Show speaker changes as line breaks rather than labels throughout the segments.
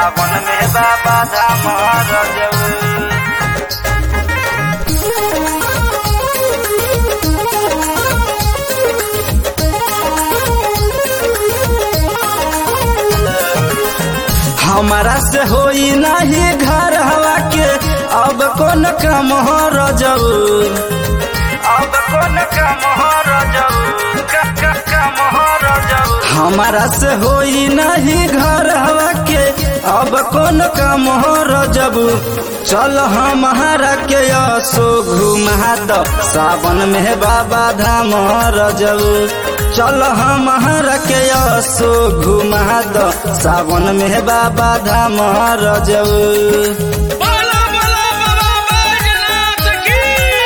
सावन में बाबा धाम रजऊ हमारा से होई नहीं घर हवा के अब कौन काम हो रजऊ अब कौन काम हो रजऊ क- क- काम हो रजऊ हमारा से होई नहीं घर हवा के अब कौन काम हो रजबू चल हमारा के असो घुमा द सावन में बाबा धाम रजबू चल हमारा के असो घुमा द सावन में बाबा धाम रजबू
बोला बोला बाबा बैजनाथ की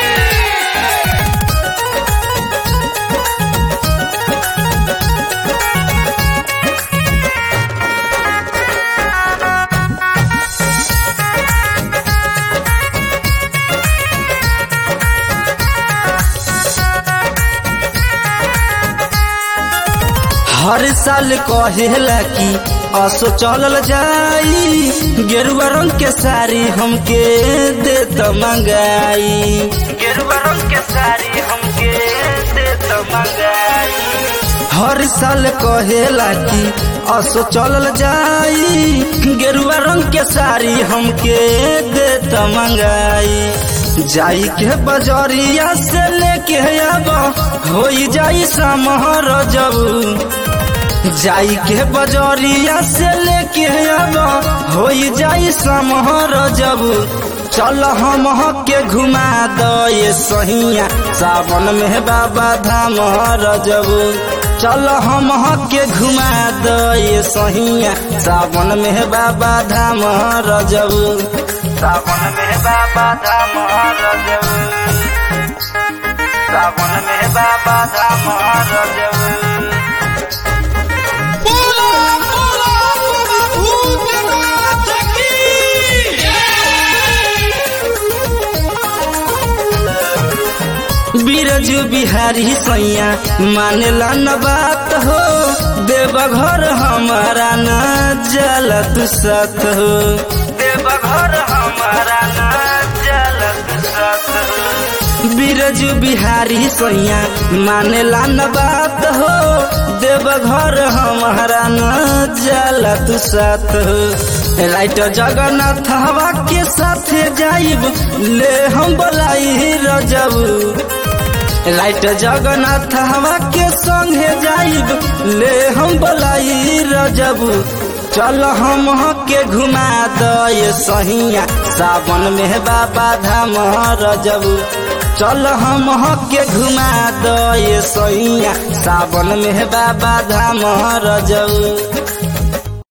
हर साल कहेला कि असो चलल जाई गेरुआ रंग के साड़ी हमके दे त मंगाई गेरुआ रंग के साड़ी हमके दे त मंगाई हर साल कहेला कि असो चलल जाई गेरुआ रंग के साड़ी हमके दे त मंगाई जाई के बजरिया से लेके अब होई जाई समहर जबू जाई के बजरिया से लेके अब होई जाई समहर जब चल हम के घुमा द ये सहिया सावन में बाबा धाम रजब चल हम के घुमा द ये सहिया सावन में बाबा धाम रजब सावन में बाबा धाम रजब सावन में बाबा धाम रजब
बोला बोला बाबा भूतनाथ की
बीरजू बिहारी सैया मानेला न बात हो देवघर हमारा न जल दुसत हो देवघर हमारा न जल दुसत हो बीरजू बिहारी सैया मानेला न बात हो देवघर हमारा न जल दुसत हो राइट जगन्नाथ हवा के साथे जाइब ले हम बोलाई रजब राइट जगन्नाथ हवा के संगे जाइब ले हम बोलाई रजब चल हम के घुमा द ये सहिया सावन में बाबा धाम रजब चल हम के घुमा द ये सहिया सावन में बाबा धाम रजब